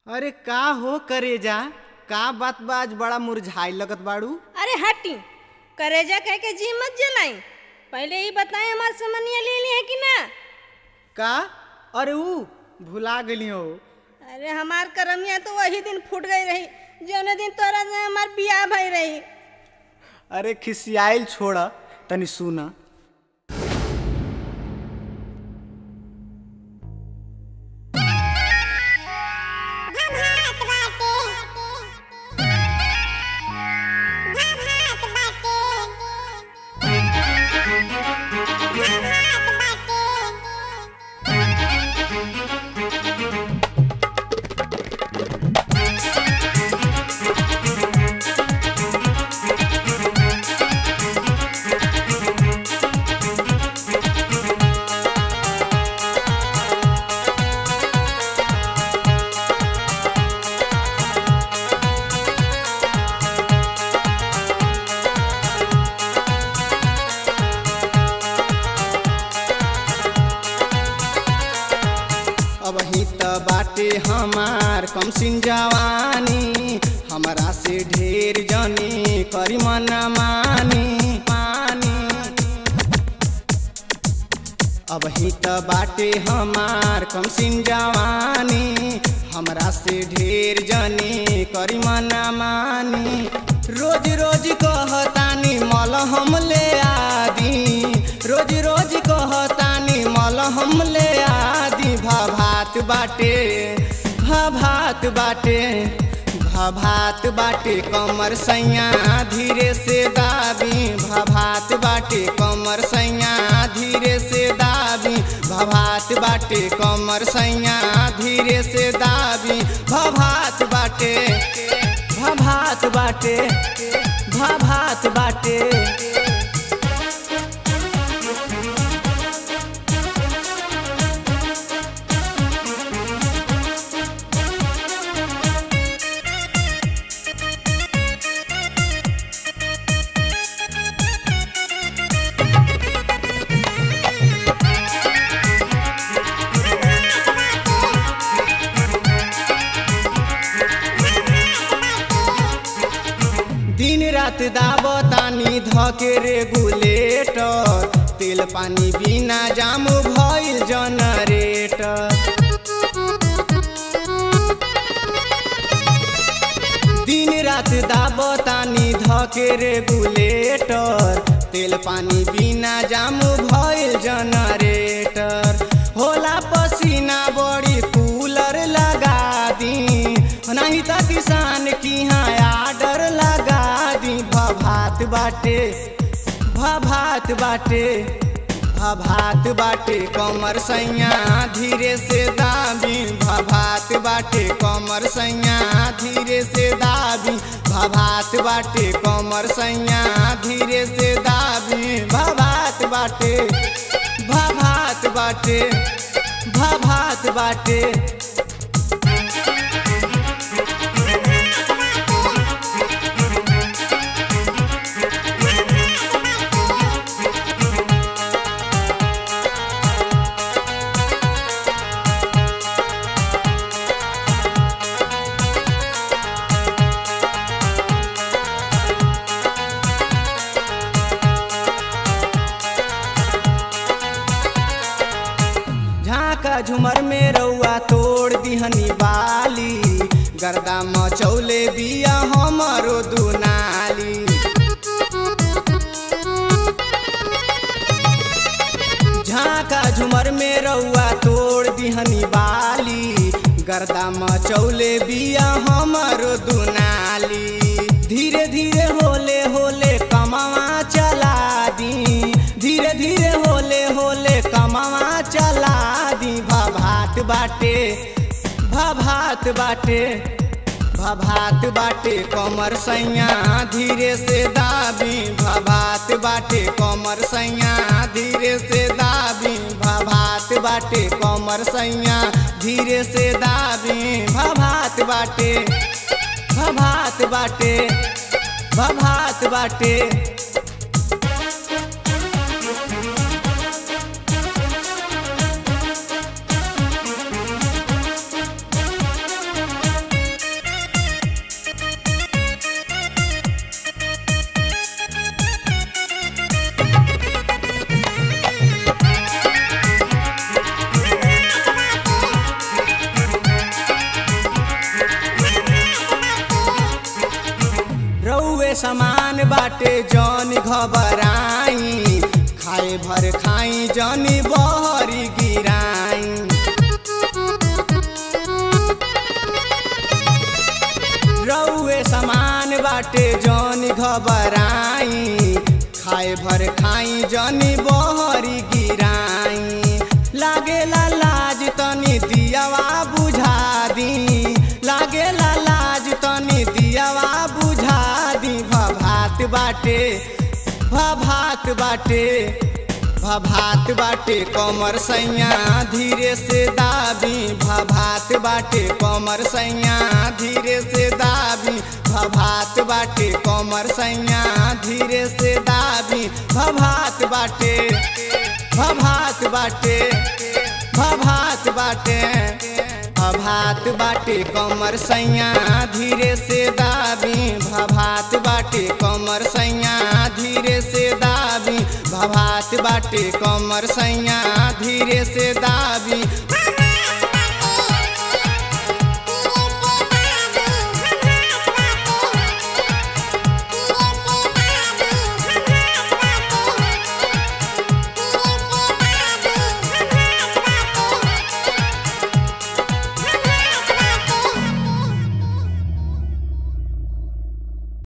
अरे का हो करेजा का बात बा आज बड़ा मुरझाई लगत बाड़ू अरे हटी करेजा कह के जी मत जलाई पहले ही बताए हमार समनिया ले ली है कि ना का अरे ऊ भुला गली हो अरे हमार करमिया तो वही दिन फूट गई रही जौने दिन तोरा से हमार बियाह भई रही अरे खिसियाइल छोड़ तनी सुना अब ही त बाटे हमार कम सिन जवानी हमरा से ढेर जनी करी मना मानी मानी अब ही त बाटे हमार कम सिन जवानी हमरा से ढेर जनी करी मना मानी रोज रोज कहतानी मल हम ले आदी रोज रोज कहतानी मल हम ले आदी भाभात बाटे भाभात बाटे भाभात बाटे कमर सैया धीरे से दाबी भाभात बाटे कमर सैया धीरे से दाबी भाभात बाटे कमर सैया धीरे से दाबी भाभात बाटे भाभात बाटे भाभात बाटे दिन रात दाबतानी धके रेगुलेटर तेल पानी बिना जाम भइल जनरेटर दिन रात दाबतानी धके रेगुलेटर तेल पानी बिना जाम भइल जनरेटर होला पसीना बड़ी कूलर लगा दी नहीं त किसान की यहाँ आर्डर लगा दी भभात बाटे भभात बाटे भभात बाटे कमर सैया धीरे से दाबी भभात बाटे कमर सैया धीरे से दाबी भभात बाटे कमर सैया धीरे से दाबी भभात बाटे भभात बाटे भभात बाटे झाका झुमर में रउआ तोड़ दिहनी बाली गर्दा मचौले बिया हमरो दुनाली झाका झुमर में रउआ तोड़ दिहनी बाली गर्दा मचौले बिया हमरो दुनाली धीरे धीरे होले होले कमावा चला दी धीरे धीरे होले होले कमावा चला दी भभात बाटे भभात बाटे भभात बाटे कमर सैया धीरे से दाबी भभात बाटे कमर सैया धीरे से दाबी भभात बाटे कमर सैया धीरे से दाबी भभात बाटे भभात बाटे भभात बाटे समान बाटे जौन घबराई खाए भर खाई जौनी बहरी गिराई रउए समान बाटे जौन घबराई खाए भर खाई जौनी बहरी गिराई लागेला लाज तनी दियावा बुझा दी लागेला लाज तनी दियावा बुझा दी भभात बाटे भभात बाटे भभात बाटे कमर सैया धीरे से दाबी भभात बाटे कमर सैया धीरे से दाबी भभात बाटे कमर सैया धीरे से दाबी भभात बाटे भभात बाटे भभात बाटे भभात बाटे कमर सैया धीरे से दाबी भभात बाटे कमर सैया धीरे से दाबी भभात बाटे कमर सैया धीरे से दाबी